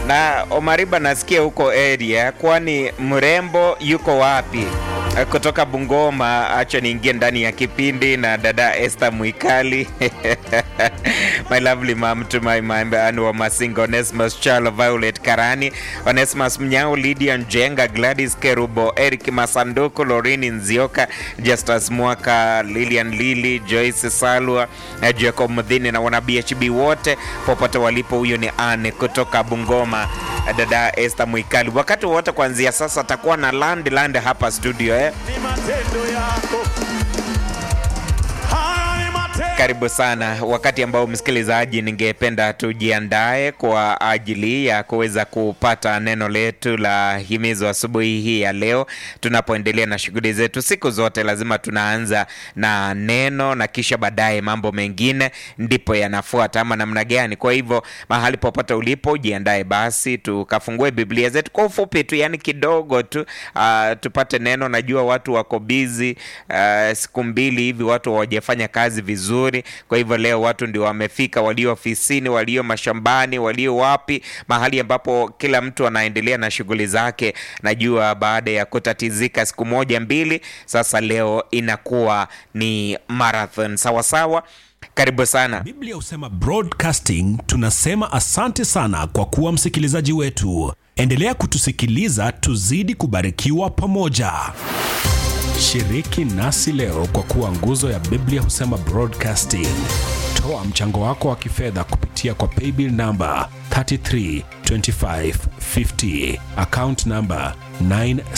Na Omariba, nasikia huko area, kwani mrembo yuko wapi? Kutoka Bungoma, acha niingie ndani ya kipindi na dada Esther Mwikali my lovely mom to my mind wa Masinga, Onesmus Chalo, Violet Karani, Onesmus Mnyao, Lydia Njenga, Gladys Kerubo, Eric Masanduku, Lorini Nzioka, Justus Mwaka, Lilian Lili, Joyce Salwa, Jacob Mdhini na wana BHB wote popote walipo. Huyo ni Anne kutoka Bungoma, dada Esther Mwikali. Wakati wote kuanzia sasa atakuwa na land land hapa studio eh? ni matendo yako. Haya ni matendo Karibu sana wakati ambao msikilizaji, ningependa tujiandae kwa ajili ya kuweza kupata neno letu la himizo asubuhi hii ya leo, tunapoendelea na shughuli zetu. Siku zote lazima tunaanza na neno na kisha baadaye mambo mengine ndipo yanafuata, ama namna gani? Kwa hivyo mahali popote ulipo, jiandae basi tukafungue Biblia zetu kwa ufupi tu, yani kidogo tu, ah, tupate neno. Najua watu wako bizi, siku mbili hivi watu hawajafanya kazi vizuri. Kwa hivyo leo watu ndio wamefika, walio ofisini, walio mashambani, walio wapi, mahali ambapo kila mtu anaendelea na shughuli zake. Najua baada ya kutatizika siku moja mbili, sasa leo inakuwa ni marathon. Sawa sawa, karibu sana. Biblia husema broadcasting. Tunasema asante sana kwa kuwa msikilizaji wetu. Endelea kutusikiliza, tuzidi kubarikiwa pamoja. Shiriki nasi leo kwa kuwa nguzo ya Biblia husema broadcasting. Toa mchango wako wa kifedha kupitia kwa paybill namba 332550 account namba